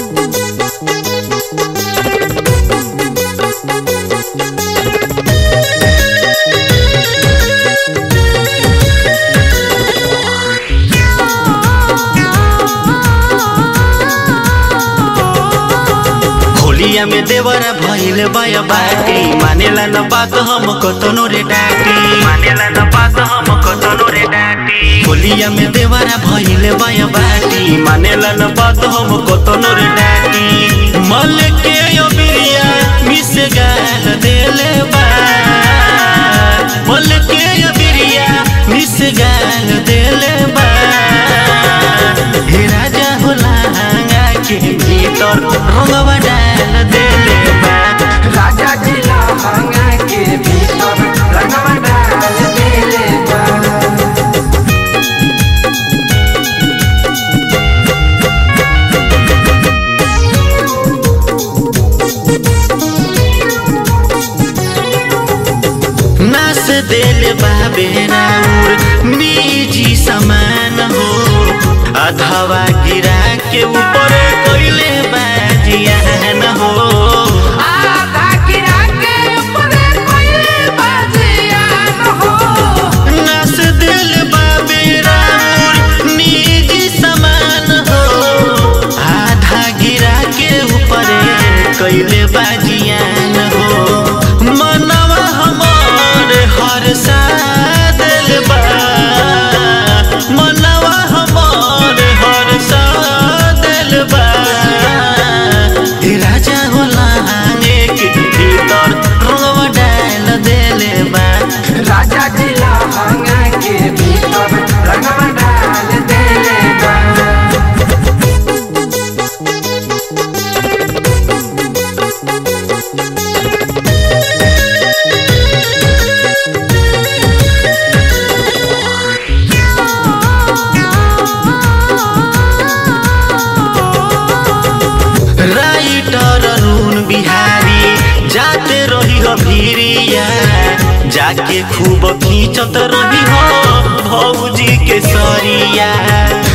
होलिया में देवरा भइल बाया बाटी मानेला न बात हम कतनो रे डाटी मानेला न बात हम कतनो रे डाटी होलिया में देवरा भइल बाया बाटी मानेला न बात हम कतनो रे डाटी मल के अबिरिया मिस गाल देले बा मल के अबिरिया मिस गाल देले बा हे राजा होला हांगा के भीतर रंगवा डाल देले बा राजा जी लहंगा के भीतर रंगवा डाल देले बा नास देल बाबे राउर निजी समान हो अधवा गिरा के ऊपर कोइले बाजियान हो आधा गिरा के ऊपर कोइले बाजिया न हो नास देल बाबे राउर निजी समान हो आधा गिरा के ऊपर कोइले बाजियान हो मनवा हमर हर सादल बा मनवा हमर हर सादल बा हे राजा होला हांगे के भीतर रंगवा डाल देले बा राजा जी लहंगा के भीतर रंगवा डाल देले बा राइटर अरुण बिहारी जाते रही हो भीरिया जाके खूब खींचत रही हो भौजी के सरिया